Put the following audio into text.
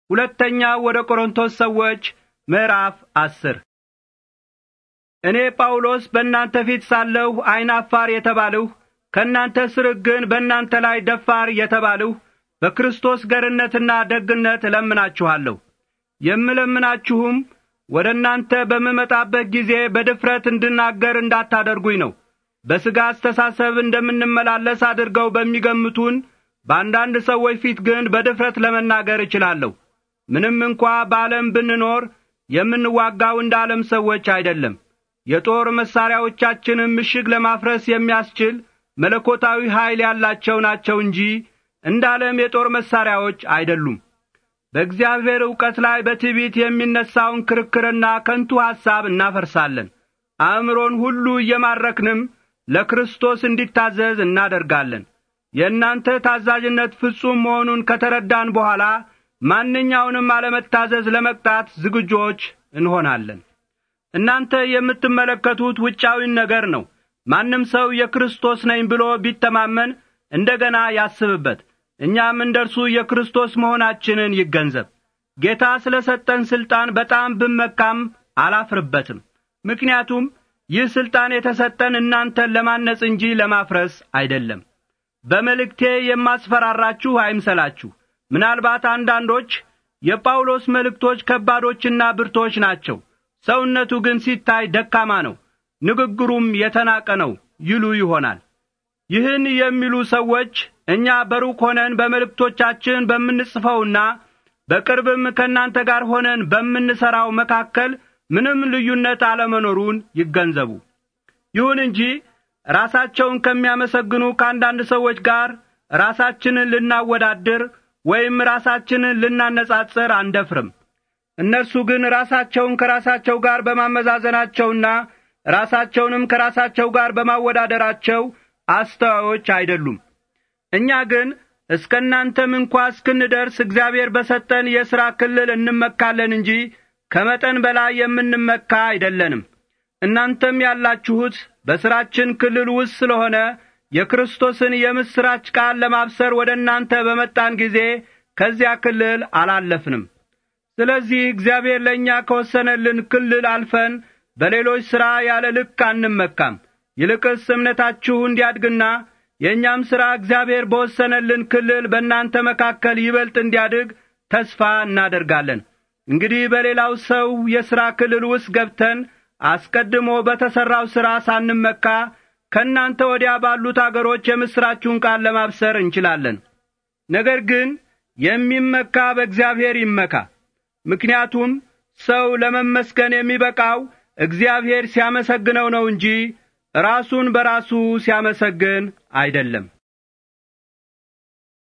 ሁለተኛ ወደ ቆሮንቶስ ሰዎች ምዕራፍ አስር እኔ ጳውሎስ በእናንተ ፊት ሳለሁ ዐይን አፋር የተባልሁ ከእናንተ ስርቅ ግን በእናንተ ላይ ደፋር የተባልሁ በክርስቶስ ገርነትና ደግነት እለምናችኋለሁ። የምለምናችሁም ወደ እናንተ በምመጣበት ጊዜ በድፍረት እንድናገር እንዳታደርጉኝ ነው። በሥጋ አስተሳሰብ እንደምንመላለስ አድርገው በሚገምቱን በአንዳንድ ሰዎች ፊት ግን በድፍረት ለመናገር እችላለሁ። ምንም እንኳ በዓለም ብንኖር የምንዋጋው እንደ ዓለም ሰዎች አይደለም። የጦር መሣሪያዎቻችንም ምሽግ ለማፍረስ የሚያስችል መለኮታዊ ኀይል ያላቸው ናቸው እንጂ እንደ ዓለም የጦር መሣሪያዎች አይደሉም። በእግዚአብሔር ዕውቀት ላይ በትዕቢት የሚነሣውን ክርክርና ከንቱ ሐሳብ እናፈርሳለን። አእምሮን ሁሉ እየማረክንም ለክርስቶስ እንዲታዘዝ እናደርጋለን። የእናንተ ታዛዥነት ፍጹም መሆኑን ከተረዳን በኋላ ማንኛውንም አለመታዘዝ ለመቅጣት ዝግጆች እንሆናለን። እናንተ የምትመለከቱት ውጫዊን ነገር ነው። ማንም ሰው የክርስቶስ ነኝ ብሎ ቢተማመን እንደ ገና ያስብበት። እኛም እንደ እርሱ የክርስቶስ መሆናችንን ይገንዘብ። ጌታ ስለ ሰጠን ሥልጣን በጣም ብመካም አላፍርበትም። ምክንያቱም ይህ ሥልጣን የተሰጠን እናንተን ለማነጽ እንጂ ለማፍረስ አይደለም። በመልእክቴ የማስፈራራችሁ አይምሰላችሁ። ምናልባት አንዳንዶች የጳውሎስ መልእክቶች ከባዶችና ብርቶች ናቸው፣ ሰውነቱ ግን ሲታይ ደካማ ነው፣ ንግግሩም የተናቀ ነው ይሉ ይሆናል። ይህን የሚሉ ሰዎች እኛ በሩቅ ሆነን በመልእክቶቻችን በምንጽፈውና በቅርብም ከእናንተ ጋር ሆነን በምንሠራው መካከል ምንም ልዩነት አለመኖሩን ይገንዘቡ። ይሁን እንጂ ራሳቸውን ከሚያመሰግኑ ከአንዳንድ ሰዎች ጋር ራሳችንን ልናወዳድር ወይም ራሳችንን ልናነጻጽር አንደፍርም። እነርሱ ግን ራሳቸውን ከራሳቸው ጋር በማመዛዘናቸውና ራሳቸውንም ከራሳቸው ጋር በማወዳደራቸው አስተዋዮች አይደሉም። እኛ ግን እስከ እናንተም እንኳ እስክንደርስ እግዚአብሔር በሰጠን የሥራ ክልል እንመካለን እንጂ ከመጠን በላይ የምንመካ አይደለንም። እናንተም ያላችሁት በሥራችን ክልል ውስጥ ስለሆነ የክርስቶስን የምሥራች ቃል ለማብሰር ወደ እናንተ በመጣን ጊዜ ከዚያ ክልል አላለፍንም። ስለዚህ እግዚአብሔር ለእኛ ከወሰነልን ክልል አልፈን በሌሎች ሥራ ያለ ልክ አንመካም። ይልቅስ እምነታችሁ እንዲያድግና የእኛም ሥራ እግዚአብሔር በወሰነልን ክልል በእናንተ መካከል ይበልጥ እንዲያድግ ተስፋ እናደርጋለን። እንግዲህ በሌላው ሰው የሥራ ክልል ውስጥ ገብተን አስቀድሞ በተሠራው ሥራ ሳንመካ ከእናንተ ወዲያ ባሉት አገሮች የምሥራችሁን ቃል ለማብሰር እንችላለን። ነገር ግን የሚመካ በእግዚአብሔር ይመካ። ምክንያቱም ሰው ለመመስገን የሚበቃው እግዚአብሔር ሲያመሰግነው ነው እንጂ ራሱን በራሱ ሲያመሰግን አይደለም።